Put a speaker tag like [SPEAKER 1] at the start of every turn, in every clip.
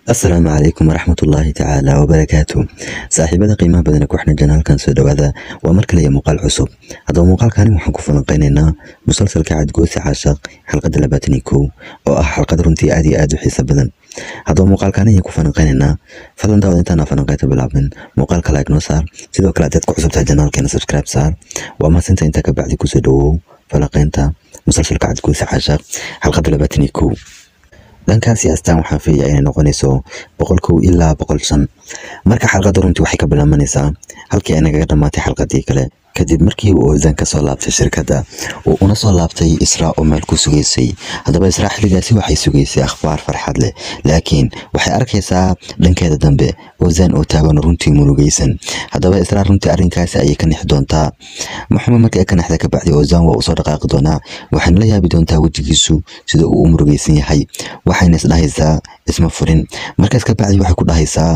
[SPEAKER 1] asalaamu calaykum waraxmatullaahi tacaala wabarakaatu saaxiibada qiimaha badan ee ku xidhan janaalkan soo dhowaada waa mar kale iyo muuqaal cusub haddaba muuqaalkani waxaan ku falanqeynaynaa musalsalka cadgoose caashaq xalqadda labaatan iyo kow oo ah xalqad runtii aad iyo aad u xiisa badan haddaba muuqaalkani ayaan ku falanqeynaynaa fadlan daawad intaana falanqeynta bilaabin muuqaalka like noo saar sidoo kale haddaad ku cusubtahay janaalkeena subscribe saar waa mahadsinta intaa ka bacdi kusoo dhawow falanqeynta musalsalka cadgoose caashaq xalqadda labaatan iyo kow dhankaasi astaan waxaan filayaa inay noqonayso boqol kow ilaa boqol shan marka xalqadda runtii waxay ka bilaabanaysaa halkii ay nagaga dhammaatay xalqadii kale kadib markii uu ozan ka soo laabtay shirkadda uu una soo laabtay israa oo meel ku sugaysay haddaba israa xilligaasi waxay sugaysay akhbaar farxad leh laakiin waxay arkaysaa dhankeeda dambe ozan oo taagan runtii murugaysan haddaba israa runtii arrinkaasi ayay ka nixi doontaa maxamed markii ay ka nexda ka bacdi ozan waa usoo dhaqaaqi doonaa waxayna la yaabi doontaa wejigiisu sida uu u murugaysan yahay waxayna isdhahaysaa isma furin markaas ka bacdi waxay ku dhahaysaa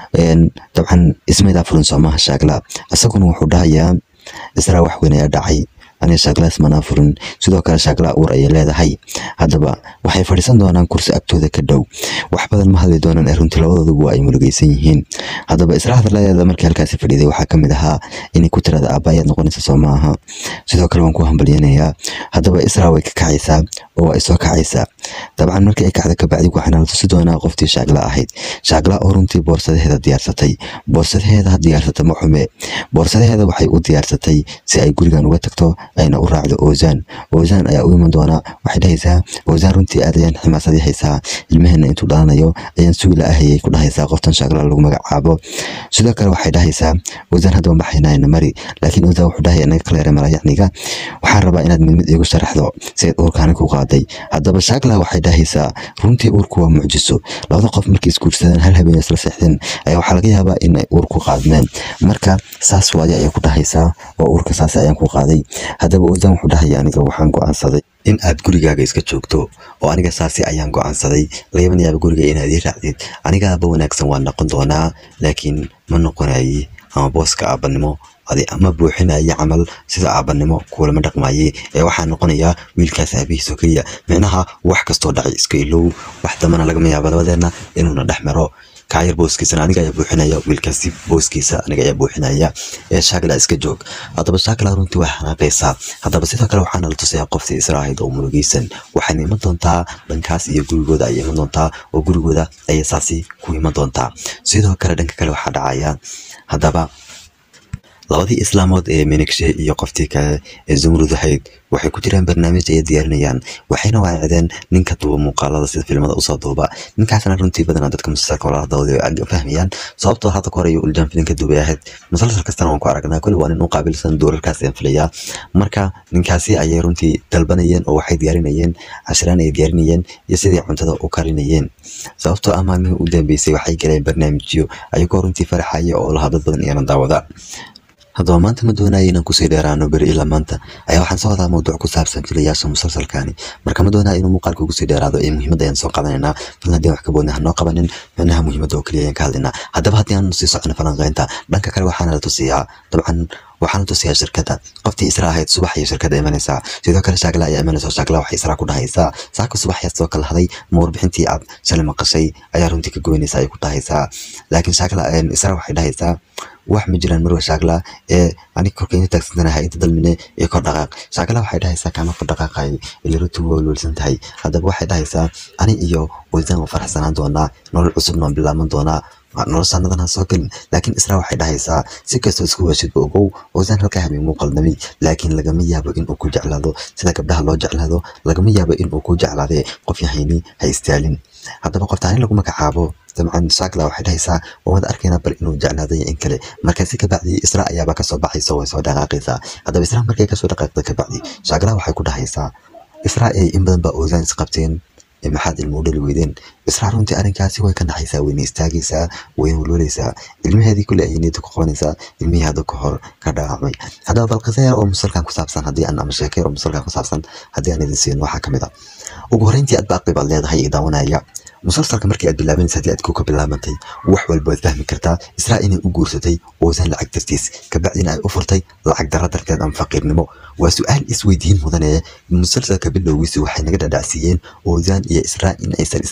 [SPEAKER 1] dabcan ismaydaa furin soomaha shaagla isaguna wuxuu dhahayaa israa wax weyn ayaa dhacay aniga shaagla ismanaa furin sidoo kale shaagla uur ayay leedahay haddaba waxay fadhiisan doonaan kursi agtooda ka dhow wax badan ma hadli doonaan ee runtii labadooduba ay murugaysan yihiin haddaba israa hadaladeeda markii halkaasi fadhiiday waxaa ka mid ahaa inay ku tirada aabba ayaad noqonaysa soo maaha sidoo kale waan ku hambalyanayaa haddaba israa way ka kacaysaa oo ay soo kacaysaa dabcan markii ay kacda kabacdi waxaana la tusi doonaa qoftii shaagla ahayd shaagla oo runtii boorsadaheeda diyaarsatay boorsadaheeda ha diyaarsata ma xume boorsadaheeda waxay u diyaarsatay si ay gurigan uga tagto ayna u raacdo ozan ozan ayaa u iman doonaa waxay dhahaysaa ozan runtii aad ayaan ximaasadii haysaa ilmaheena intuu dhalanayo ayaan sugi la-ahayay ku dhahaysaa qoftan shaagla lagu magacaabo sidoo kale waxay dhahaysaa ozan hadda ma baxaynayna mari laakiin ozan wuxuu dhahaya naga kaleere malayacniga waxaan rabaa inaad mid mid iigu sharaxdo si aad uurkaani ku qaaday haddaba shaagla waxay dhahaysaa runtii uurku waa mucjiso labada qof markay isguursadaan hal habeen isla seexdeen ayaa waxaa laga yaabaa in ay uur ku qaadmeen marka saas waaye ayay ku dhahaysaa oo uurka saas ayaan ku qaaday haddaba ozan wuxuu dhahaya aniga waxaan go-aansaday in aad gurigaaga iska joogto oo aniga saasi ayaan go-aansaday lagama yaaba guriga inaad ii raacdid anigaaba wanaagsan waan noqon doonaa laakiin ma noqonayi ama booska aabanimo adi ama buuxinaya camal sida aabanimo kuulama dhaqmaye ee waxaa noqonayaa wiilkaas aabihiis oo keliya micnaha wax kastoo dhacay iska ilow wax dambana lagama yaaba labadeenna inuuna dhex maro kaayar booskiisana aniga ayaa buuxinaya wiilkaasi booskiisa aniga ayaa buuxinaya ee shaakla iska joog haddaba shaakla runtii waa xanaaqaysaa haddaba sidoo kale waxaana la tusayaa qoftii israahayd oo murugaysan waxayna iman doontaa dhankaas iyo gurigooda ayay iman doontaa oo gurigooda ayay saasi ku iman doontaa sidoo kale dhanka kale waxaa dhacaya haddaba labadii islaamood ee minigshe iyo qoftii kale ee zumrud ahayd waxay ku jiraan barnaamij ay diyaarinayaan waxayna waacdeen ninka duuba muuqaalada sida filimada usoo duuba ninkaasna runtii badanaa dadka musalsalka walaalahadooda fahmayaan sababtoo hadda ka hor ayuu uljaan filinka duubay ahayd musalsal kastana waan ku aragnaa kulli waa nin u qaabilsan doorarkaas aan filayaa marka ninkaasi ayay runtii dalbanayeen oo waxay diyaarinayeen cashraan ay diyaarinayeen iyo sidii cuntada u karinayeen sababtoo ah maalmihii u dambeysay waxay galeen barnaamijyo ayagoo runtii faraxaya oo lahaa dad badan iyana daawada haddaba maanta ma doonaya inaan kusii dheeraano beri ilaa maanta ayaa waxaan soo wadaa mawduuc ku saabsan filayaasha musalsalkani marka ma doonaya inuu muuqaalka ugu sii dheeraado ee muhiimadda ayaan soo qaadanaynaa filan haddii wax ka boodna ha noo qabanin micnaha muhiimadda oo keliya ayaan ka hadlaynaa haddaba haddii aan sii socono falanqeynta dhanka kale waxaana la tusiyaa dabcan waxaana tusiyaa shirkadda qoftii isra ahayd subax iyo shirkadda imanaysaa sidoo kale shaagla ayaa imanaysa shaagla waxay israa ku dhahaysaa saaka subax yaad soo kala haday ma warbixintii aad shalay maqashay ayaa runtii ka goynaysa ay ku dhahaysaa laakiin shaagla isra waxay dhahaysaa wax ma jiraan marwa shaagla ee anig korka inta taagsantanahay inta dalmine iyo kor dhaqaaq shaagla waxay dhahaysaa kaama kor dhaqaaqay ila runtii waa walwalsan tahay haddaba waxay dhahaysaa ani iyo waysan u faraxsanaan doonaa nolol cusub noon bilaaban doonaa nolosanadan ha soo gelin laakiin israa waxay dhahaysaa si kastoo isku washidba ogow ozan halkaa habeen muu qaldamay laakiin lagama yaabo inuu ku jeclaado sida gabdhaha loo jeclaado lagama yaabo inuu ku jeclaadee qof yahayni ha istaalin haddaba qoftaani lagu magacaabo dabcan shaakla waxay dhahaysaa waan wada arkaynaa bal inuu jeclaaday in kale markaasi kabacdi isra ayaaba kasoo baxaysa way soo dhaqaaqaysaa haddaba isra markay kasoo dhaqaaqda kabacdi shaakla waxay ku dhahaysaa isra ay in badan baa ozan isqabteen maxaad ilmo u dhali weydeen israa runtii arrinkaasi way ka naxaysaa wayna istaagaysaa wayna walwalaysaa ilmaheedii kule ayay niyadda ku qabanaysaa ilmihii hadda ka hor ka dhaawacmay haddaba bal qisa yar oo musalkan ku saabsan haddii aan ama sheeke oo musalkan ku saabsan haddii aan idin siino waxaa ka mid a ugu horreyntii aad baaqi baad leedahay iyo daawanaya musalsalka markii aad bilaabanaysa haddii aad ku ka bilaabantay wax walba waad fahmi kartaa israa inay u guursatay oosan lacag dartiis kabacdina ay u furtay lacag darra darteed ama faqiirnimo waa su-aal isweydiin mudanee musalsalka bilowgiisa waxay naga dhadhacsiiyeen oozaan iyo israa in aysan isla seexanin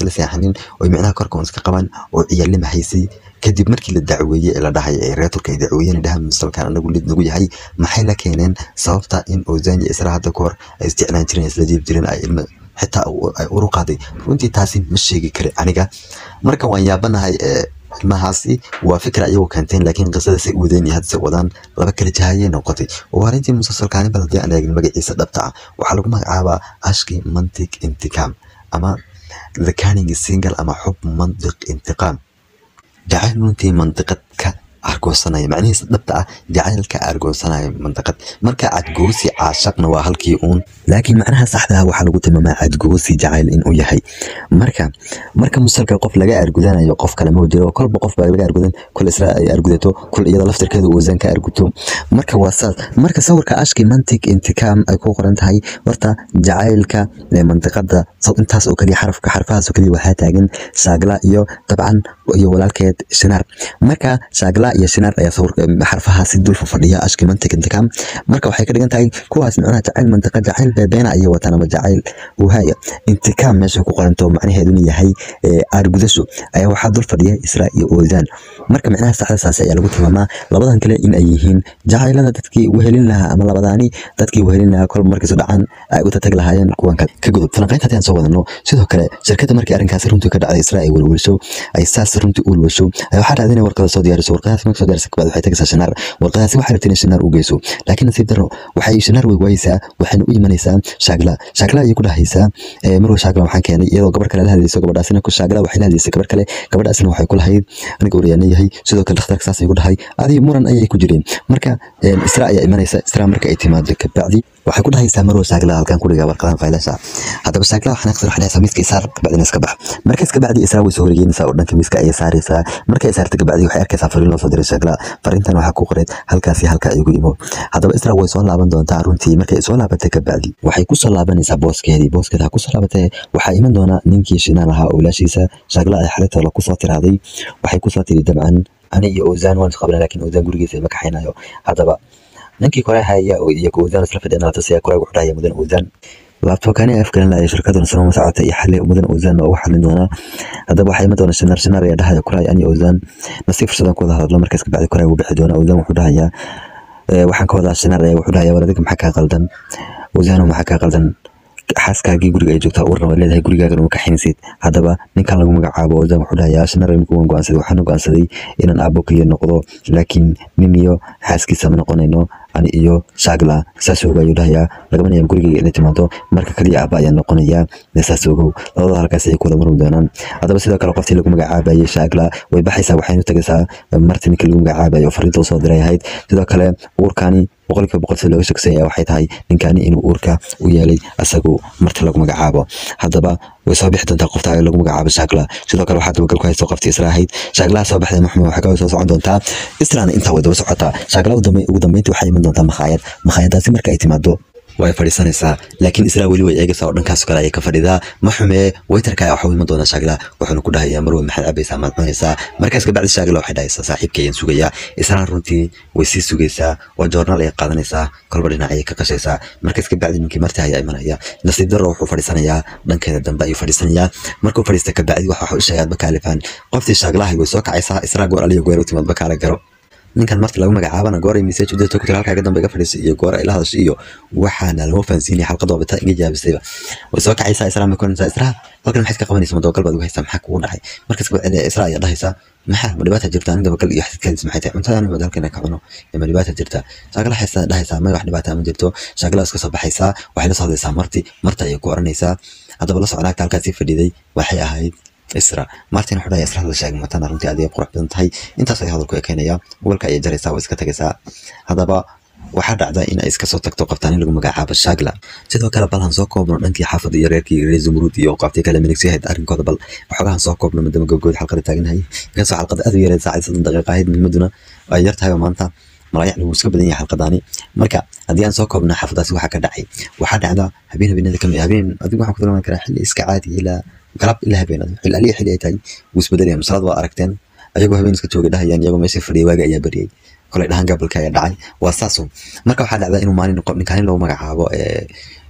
[SPEAKER 1] noqonin oo micnaha korka un iska qaban oo ciyaalnima haysay kadib markii la dacweeyey ee la dhahay ee reer turka ay dacweeyeen dhahan musalkan anagu lid nagu yahay maxay la keeneen sababta in ozan iyo isra hadda kahor ay isjeclaan jireen isla jiib jireen ay ilma xitaa ay uru qaaday runtii taasi ma sheegi kari aniga marka waan yaabanahay ilmahaasi waa fikra iyagoo keenteen laakiin qisada say wadeen iyo hadse wadaan laba kala jahayay noqotay waa arrintii musalsalkaani bal haddii aan eegin magaciisa dhabta ah waxaa lagu magacaabaa ashki mantiq intiqaam ama the canning single ama xub mantiq intiqaam jacayl runtii mantiqad ka argoosanaya macnihiisa dhabta ah jacaylka argoosanaya mantiqad marka cadgoosi caashaqna waa halkii uun laakiin macnaha saxda ah waxaa lagu tilmaamaa cadgoosi jacayl inuu yahay marka marka musalka qof laga argudanayo qof kale ma jiro kolba qof baa laga argudan kol isra ay argudato kol iyada laftirkeeda ozan ka arguto marka waa saas marka sawirka ashki mantiq intikaam ay ku qoran tahay horta jacaylka mantiqada intaas oo kaliya xarafka xarfahaas oo kaliya waxaa taagan shaagla iyo dabcan iyo walaalkeed shinaar marka shaagla iyo shinaar ayaa sawirka xarfahaasi dul fadhiya ashki mantiq intikaam marka waxay ka dhigan tahay kuwaas macnaha jacayl mantiqa jacayl beebeena ayay wataan ama jacayl uhaya intikaam meesha ku qoranto macnaheeduna yahay argudasho ayaa waxaa dul fadhiya isra iyo ozan marka macnaha saxda saas ayaa lagu tilmaamaa labadan kale in ay yihiin jacaylada dadkii wehelin lahaa ama labadaani dadkii wehelin lahaa kolba markiisu dhacaan ay u tatag lahaayeen kuwan kale ka gudub falanqaynta haddii aan soo wadano sidoo kale shirkadda markii arrinkaasi runtii ka dhacday isra ay welwelsho ay saas runtii u welwelsho waxaa dhacday inay warqada soo diyaariso warqadaasi marka soo diyaarisa kabacdi waxay tagaysaa shinaar warqadaasi waxay rabtay inay shinaar u geyso laakiin nasiib darro waxay shinaar way waayeysaa waxayna u imanaysaa shaagla shaagla ayay ku dhahaysaa marwa shaagla waxaan keenay iyadoo gabar kale la hadlayso gabadhaasina ku shaagla waxay la hadlaysay gabar kale gabadhaasina waxay ku lahayd aniga waryaana yahay sidoo kale dhakhtarka saas ay ku dhahay adiga muran ayay ku jireen marka isra ayaa imanaysa isra marka ay timaado kabacdi waxay ku dhahaysaa marwa shaagla halkan ku dhiga warqadan faylasha haddaba shaagla waxaan aqsar waxay dhahaysaa miiska isaar kabacdina iska bax markaas kabacdi isra way soo horgeynaysaa oo dhanka miiska ayay saaraysaa markay saarta kabacdi waxay arkaysaa fariin loo soo diray shaagla fariintan waxaa ku qoreed halkaasi halka ay ugu imo haddaba isra way soo laaban doontaa runtii markay soo laabatay kabacdi waxay ku soo laabanaysaa booskeedii booskeeda ha ku soo laabatay waxaa iman doona ninkii shinaan ahaa oo ilaashiisa shaagla ay xaritoola ku soo tiraaday waxay ku soo tiri dabcan ani iyo ozan waan isqabnaa laakiin ozan gurigiisa ma kaxaynayo haddaba ninkii kore haya iyo ozan isla fadhiyana latasiya kore wuxuu dhahaya mudan ozan laabtoobkani afgalan laaya shirkaduna sanoma socota iyo xali mudan ozan oo u xalin doonaa haddaba waxaa iman doona shinaar shinaar ayaa dhahaya kuray ani ozan nasiib fursadan ku wada hadlo markaas kabacdi kuray wuu bixi doona ozan wuxuu dhahayaa waxaan ka wadaa shinaar ayaa wuxuu dhahayaa war adiga maxaa kaa qaldan ozano maxaa kaa qaldan xaaskaagii guriga ay joogtaa uurna waad leedahay gurigaagan uma kaxaynaysid haddaba ninkan lagu magacaabo ozan wuxuu dhahayaa shinar ninku waan go'aansaday waxaan go'aansaday inaan aabbo keliya noqdo laakiin nin iyo xaaskiisa ma noqonayno ani iyo shaagla saas ogow ayuu dhahayaa lagama yaab gurigayga inay timaado marka kaliya aabba ayaan noqonayaa saas ogow labada halkaas ayay ku wada marmi doonaan haddaba sidoo kale qoftii lagu magacaabayay shaagla way baxaysaa waxaynu tagaysaa marti ninkii lagu magacaabayo fariinta usoo diray ahayd sidoo kale uurkaani boqolkiiba boqol sida looga shaksan yahay waxay tahay ninkaani inuu uurka u yeelay asagu marti lagu magacaabo haddaba way soo bixi doontaa qofta lagu magacaabo shaagla sidoo kale waxaa dabagal ku haysto qoftii isra ahayd shaaglaha soo baxday maxmed waxaa kaloo soo socon doontaa israna intaa way daba socotaa shaagla ugu dambeyntii waxay iman doontaa makhaayad makhaayadaasi marka ay timaado way fadhiisanaysaa laakiin israa weli way eegaysaa oo dhankaas kale ayay ka fadhidaa ma xumee waytarka waxuu iman doonaa shaagla wuxuuna ku dhahayaa marwe maxaad cabaysaa maad cunaysaa markaas kabacdi shaagla waxay dhahaysaa saaxiibka ayaan sugayaa israa runtii way sii sugaysaa oo joornaal ayay qaadanaysaa kolba dhinac ayay ka qashaysaa markaas kabacdi ninkii marti ayaa imanaya nasiib darro wuxuu fadhiisanayaa dhankeeda dambe ayuu fadhiisanayaa markuu fadhiista kabacdi waxa waxu sheegaad bakaalifaan qoftii shaaglahay way soo kacaysaa israa goor aliyo goor u timaad bakaala garo ninkan marti lagu magacaabana goor ay message u dirto ku tira halkaaga dambe iga fadhiisay iyo goor ay la hadashay iyo waxaana lama fahansiinaya xalqad oo bita iga jaabisayba way soo kacaysaa israa ma koranaysaa israa halkan maxaad ka qabanaysa madabagal baad ugu haysaa maxaa kugu dhacay markaas kabacdi israa ayaa dhahaysaa maxaa ma dhibaata jirta aniga dabagal iyo xididkaadis maxay tahay cuntadan mad halkan ka cuno ma dhibaata jirta shaagala haysaa dhahaysaa ma wax dhibaata ma jirto shaagala iska soo baxaysaa waxay la soo hadlaysaa marti marta ayay ku oranaysaa haddaba la socnaagta halkaasi fadhiday waxay ahayd isra martin wuxuu dhahay isra la sheegay matana runtii aad ay qurux badan tahay intaas ay hadalku ekeynaya gobolka ayay jaraysaa waa iska tagaysaa haddaba waxaa dhacda in ay iska soo tagto qabtaan in lagu magacaabo shaagla sidoo kale bal han soo koobno dhankii xaafadda iyo reerkii reer zumruud iyo qaabtii kale minigsi ahayd arrinkooda bal waxoogahan soo koobno maadaama gabgood xalqada taaganahay inkastoo xalqada aad u yareed saacad soddon daqiiqa ahayd muhiimaduna ay yar tahay oo maanta malayac wuu iska badan yahay xalqadaani marka haddii aan soo koobno xaafadaasi waxaa ka dhacay waxaa dhacda habeen habeenada kamid habeen adigu waxaan ku tilmaami karaa xilli iska caadi ilaa galab ilaa habeen xilli aliya xilli ay tahay wuu isbedelaya masalad waa aragteen ayagoo habeen iska joogay dhahayaan iyagoo meesha fadhiyay waaga ayaa bariyay kolay dhahan gabalka ayaa dhacay waa saaso marka waxaa dhacda inuu maalin ninkaani loogu magacaabo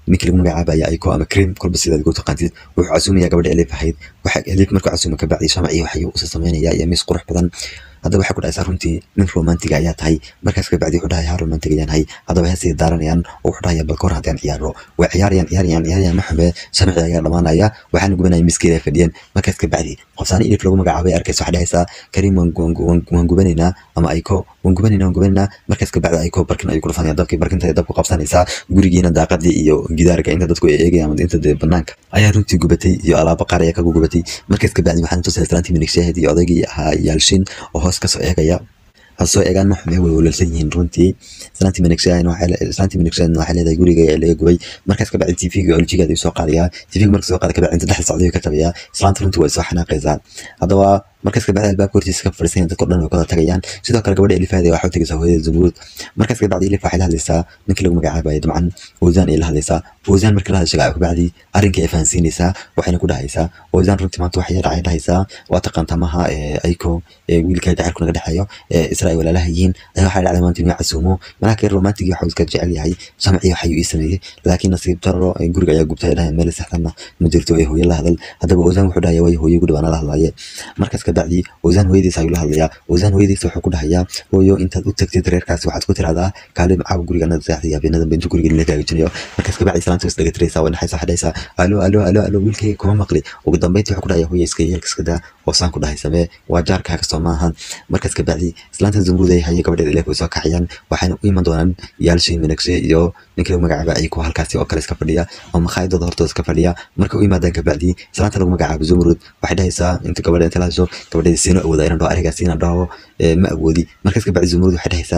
[SPEAKER 1] ninkii lagu magacaabaya ayko ama cream kolba sidaad ugu taqaantid wuxuu casuumaya gabadha elif ahayd waxa elif markuu casuuma ka bacdi shamci waxay usa sameynaya iyo miis qurux badan haddaba waxay ku dhahaysaa runtii nin romantiga ayaa tahay markaas ka bacdi wuxuu dhahay haa romantig ayaan hay haddaba heesay daaranayaan oo wuxuu dhahaya bal kahor haddaan ciyaaro way ciyaarayaan ciyaarayaan ciyaarayaan maxame shamci ayaa dhamaanaya waxaana gubanaya miiskeeda fadhiyeen markaas ka bacdi qofsaani elif lagu magacaabay arkaysa waxay dhahaysaa kariim waan gubanaynaa ama ayko waan gubanaynaa waan gubanaynaa markaas ka bacdi ayko barkin ayuu ku dhufanaya dabkii barkinta ay dabku qabsanaysaa gurigiina daaqadii iyo gidaarka inta dadku ay eegayaan ama inta dee banaanka ayaa runtii gubatay iyo alaabo qaar ayaa kagu gubatay markaas ka bacdi waxaan tusaya islaantii minig shaahid iyo odaygii ahaa yaalshin oo hoos kasoo eegaya hasoo eegaan ma xume way walwalsan yihiin runtii islaantii minig islaantii minig shaahid waxay leedahay guriga ee laga gubay markaas ka bacdi tvga oljigeeda ayuu soo qaadayaa tvga marka soo qaada ka bacdi inta dhex socday ka tabayaa islaanta runtii way soo xanaaqaysaa haddaba markaas kabacdi albaabka hortiisa ka fadhiisan dadka dhan way kala tagayaan sidoo kale gabadha elifaada waxay u tagaysaa hooyada zumruud markaas kabacdi elif waxay la hadlaysaa ninkii lagu magacaabayo dabcan ozan ay la hadlaysaa ozan markii la hadashay kabacdi arrinkii ay fahansiinaysaa waxayna ku dhahaysaa ozan runtii maanta waxay dhacay dhahaysaa waa taqaanta maha ayko wiilka jacaylku naga dhexeeyo isra ay walaalaha yihiin ayaa waxay dhacday maanta inuu casuumo malaha kee romantigii waxuu iska jecel yahay shamcii waxayuu ii sameeyey laakiin nasiib darro guriga ayaa gubtay ay dhahayan meel saxdanna ma jirto ee hooyo la hadal haddaba ozan wuxuu dhahaya way hooyo gudhi waana la hadlaye markaas kabacdi ozan hooyadiisa ayuu la hadlayaa ozan hooyadiisa wuxuu ku dhahayaa hooyo intaad u tagtid reerkaasi waxaad ku tirahdaa kaali macaaw guriga anada seexday habeenadan ba intuu guriga nila gaagajinayo markaas kabacdi salaanta is dhagatiraysaa way dhaxaysa waxay dhahaysaa alo alo alo alo wiilkayga kuma maqli ugu dambeyntii wuxuu ku dhahaya hooyo iska yeelka iska daa oo saan ku dhahay samee waa jaarkaaga soo maahan markaas kabacdi islaanta zumruuday haye gabadheeda ilaahi way soo kaxayaan waxayna u iman doonaan yaalshay minagshe iyo ninka lagu magacaaba ayiko halkaasi oo kale iska fadhiya oo makhaayadooda hortooda iska fadhiya marka u yimaadaan kabacdi islaanta lagu magacaabo zumruud waxay dhahaysaa inta gabadha inta la hadasho gabadheeda siino awooda inaan dhaho arigaas inaan dhaho ma awoodi markaas kabacdi zumruud waxay dhahaysaa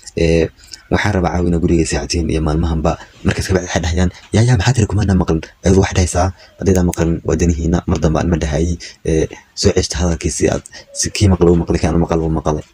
[SPEAKER 1] waxaan rabaa caawina guriga saacatiin iyo maalmahanba markaas kabacdi waxay dhahayaan yaa yaa maxaa tiri kumaana maqlin ayadu waxay dhahaysaa haddaydaa maqlin waa danihiina mar dambe aan ma dhahayay soo ceshta hadalkiisi aad kii maqla u maqli kaan maqal u maqalay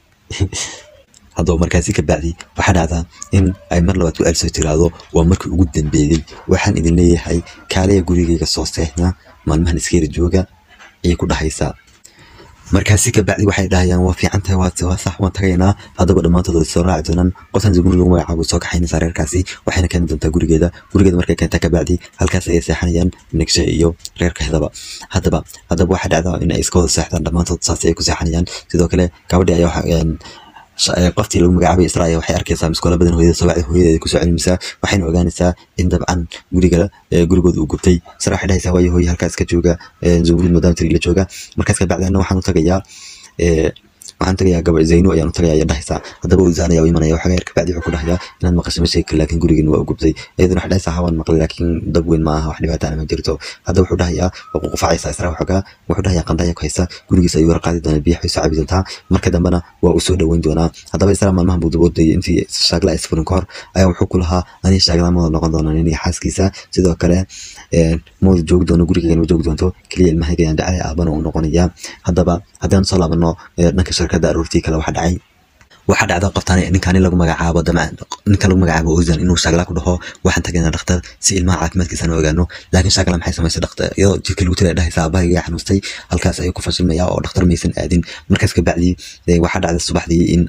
[SPEAKER 1] haddaba markaasi ka bacdi waxaa dhacdaa in ay mar labaad ku-aal soo tiraahdo waa markii ugu dambeeyey waxaan idin leeyahay kaaleya gurigayga soo seexna maalmahan iskeera jooga ayay ku dhahaysaa markaasi ka bacdi waxay dhahayaan waa fiican tahay waa waa sax waan tagaynaa haddaba dhammaantood way soo raaci doonaan qoftan zumur lagu magacaabo soo kaxaynaysaa reerkaasi waxayna keeni doontaa gurigeeda gurigeeda markay keentaa ka bacdi halkaas ayay seexanayaan minegshe iyo reerkeedaba haddaba haddaba waxaa dhacdaa in ay iska wada seexdaan dhammaantood saas ayay ku seexanayaan sidoo kale gabadhii ayaa qoftii lagu magacaabay israa'iil waxay arkaysaa miskoola badan hooyada soo wacday hooyadeeda kusoo celinaysaa waxayna ogaanaysaa in dabcan guriga gurigooda uu gubtay isra waxay dhahaysaa waayo hooye halkaas ka jooga zumruud maadaama tiri la jooga markaas ka bacdi anna waxaan u tagayaa waxaan tagayaa gaba zayno ayaan u tagayaa ayaa dhahaysaa haddaba uzaan ayaa u imanaya waxaa yar kabacdi wuxuu ku dhahayaa inaad maqasho ma sheegi kari laakiin gurigeena waa u gubtay iyaduna waxay dhahaysaa hawaan maqlay laakiin dab weyn ma aha wax dhibaataana ma jirto haddaba wuxuu dhahayaa waa ququfacaysaa isra waxoogaa wuxuu dhahayaa qandaya ku haysa gurigiisa ayuu warqaadi doonaa biyaha way soo cabi doontaa marka dambena waa uu soo dhoweyn doonaa haddaba isra maalmahan buu daboodayay intii shaagla isfurin ka hor ayaa wuxuu ku lahaa aniga shaagla mada noqon doonaa nin iyo xaaskiisa sidoo kale mawda joogi doono gurigeena ma joogi doonto keliya ilmahayga ayaan dhacay aabana uu noqonayaa haddaba haddaan soo laabano dhanka shirkadda aroortii kale waxaa dhacay waxaa dhacda qoftaan ninkaani lagu magacaabo damcan ninka lagu magacaabo ozan inuu shaagla ku dhaho waxaan tagaynaa dhakhtar si ilmaha caafimaadkiisana ogaano laakiin shaagla maxay samaysay dhakhtar iyadoo jirka lagu tira dhahaysa aabahayga xanuustay halkaas ayuu ku fashilmaya oo dhakhtar maysan aadin markaas ka bacdi waxaa dhacda subaxdii in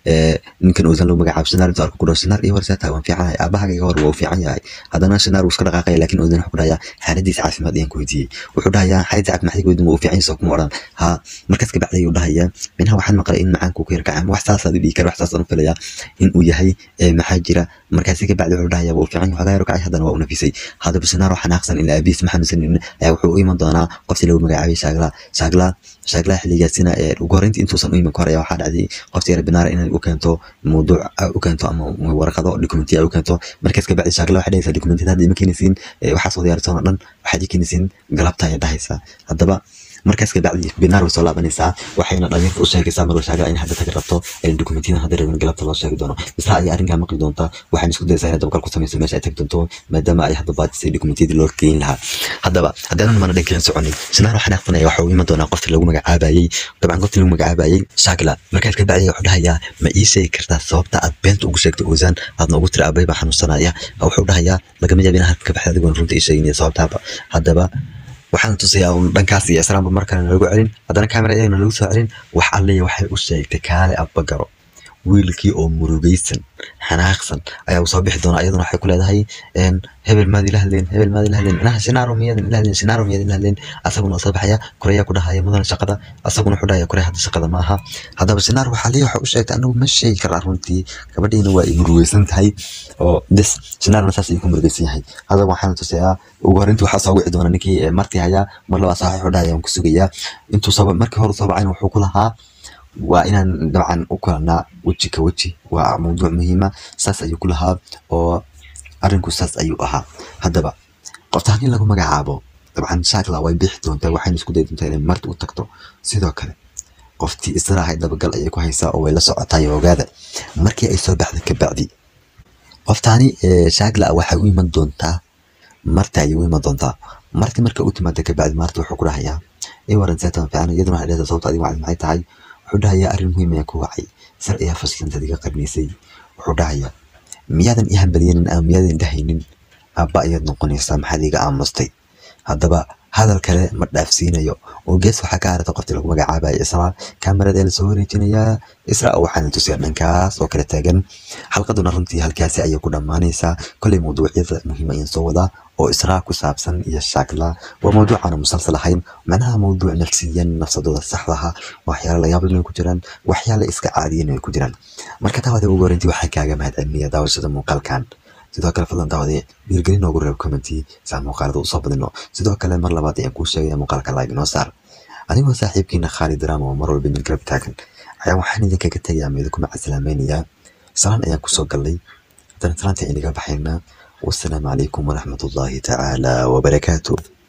[SPEAKER 1] ninkan ozan lagu magacaabo shinaar intuu arko ku dhaho shinaar iyo warsaa tahay waan fiicanahay aabahayga hor waa u fiican yahay haddana shinaar wuu iska dhaqaaqaya laakiin ozan wuxuu ku dhahayaa xaaladiisa caafimaad ayaan ku weydiiyey wuxuu dhahayaa xaaladiisa caafimaad weydin waa u fiican yahay kuma odhan ha markaas ka bacdi ayuu dhahayaa minaha waxaan maqlay in macaanku ku yarkacay wax saasaad u dhihi kara wax saasaan u filaya in uu yahay maxaa jira markaasi ka bacdi wuxuu dhahayaa waa u fiican yahay waxaa kacay haddana waa u nafisay haddaba shinaar oo xanaaqsan in aabiis ma xanuunsanin ayaa wuxuu u iman doonaa qoftii lagu magacaabay shaagla shaagla shaagla xilligaasina ugu horreyntii intuusan u iman ka hor ayaa waxaa dhacday qoftii rabinaara inay u keento mawduuc u keento ama warqado dokumentiya u keento markaas ka bacdi shaagla waxay dhahaysaa dokumentiyada hadda ima keenaysiin waxaas oo diyaarsan oo dhan waxaad ii keenaysiin galabta ayay dhahaysaa haddaba markaas kabacdi binaar way soo laabanaysaa waxayna dhalinyarta u sheegaysaa mar shaaga in hadda tagi rabto dokumentiyada hadda rabin galabta loo sheegi doono isla ayaa arrinkaa maqli doonta waxaan isku dayaysaa inay dabgal ku samayso meesha ay tagi doonto maadaama ay hadda baajisay dokumentiyadii loo geyn lahaa haddaba haddaanan mana dhankean soconin sinaar waxaan aqbanaya waxa uu iman doonaa qofti lagu magacaabayey dabcan qofti lagu magacaabayey shaagla markaas kabacdi wuxuu dhahayaa ma ii sheegi kartaa sababta aad beenta ugu sheegtay ozaan aadna ugu tiri abay baa xanuunsanaya wuxuu dhahayaa lagama yaab in halka ka baxda adigoon runta ii sheegin sababtaaba haddaba waxaan tusayaa un dhankaas iyo islaamba markale nalagu celin haddana kamera iyagana lagu soo celin wax alliya waxay u sheegtay kaale abba garo wiilkii oo murugaysan xanaaqsan ayaa usoo bixi doona ayaduna waxay ku leedahay een, hebel maad ila hadleen hebel maad ila hadleen inaha shinaaro miyadan ila hadleen shinaaro miyadan ila hadleen asaguna waa soo baxaya koreya ku dhahaya mudan shaqada asaguna wuxuu dhahaya koreya hadda shaqada ma aha haddaba shinaar waxaa lii waxa u sheegtay anagu ma sheegi karaa runtii gabadhiina waa ay murugaysan tahay oo des shinaarna saas ayuu ku murugaysan yahay haddaba waxaan tusayaa ugu horreyntii waxaa soo wici doona ninkii ee, marti hayaa mar labaa saaxiib wuxuu dhahaya waan ku sugayaa intuu soo markii hore soo bacayna wuxuu ku lahaa waa inaan dabcan u kulanaa weji ka weji waa mawduuc muhiima saas ayuu ku lahaa oo arrinku saas ayuu ahaa haddaba qofta haddii lagu magacaabo dabcan shaakla way bixi doontaa waxayna isku dayi doontaa inay marti u tagto sidoo kale qoftii israahay dabagal ayay ku haysaa oo way la socotaa iyo ogaada markii ay soo baxda kabacdi qoftaani ee, shaakla waxay u iman doontaa marti ayay u iman doontaa marti marka u timaada kabacdi maarta wuxuu ku dhahayaa ii waran seetan fiican iyaduna waxay dhahaysaa sababta adiga wacdi maxay tahay wuxuu dhahayaa arrin muhiim ayaan ku wacay sar ayaa faslantaad iga qarnaysay wuxuu dhahayaa miyaadan ii hambalyenin ama miyaadan dhahaynin aabba ayaad noqonaysaa maxaad iga aamustay haddaba hadal kale ma dhaafsiinayo oo gees waxaa ka harata qoftii lagu magacaabaya isra kaamarada ee lasoo wareejinayaa isra waxaana tusiya dhankaas oo kale taagan xalqaduna runtii halkaasi ayay ku dhammaanaysaa kolay mawduucyada muhiim ayaan soo wadaa oo israa ku saabsan iyo shaakla waa mawduucaana musalsal ahayn macnaha mawduuc nafsiyan nafsadooda saxdaha waxyaala layaab leh ku jiraan waxyaala iska caadiyan ay ku jiraan marka daawada ugu horreyntii waxaan kaaga mahadcelinaya daawashada muuqaalkan sidoo kale fadlan daawade dhiirgelin noogu reeb commenti si aan muuqaalada usoo badino sidoo kale mar labaad ayaan kuu sheegaya muuqaalka like noo saar anigoo saaxiibkiina khaalid drama oo mar walba idin garab taagan ayaa waxaan idinkaga tegayaa ama idinku macasalaamaynayaa salaan ayaan kusoo gallay haddana salaanta inaga baxaynaa wassalaamu calaykum waraxmatullaahi tacaala wabarakaatuh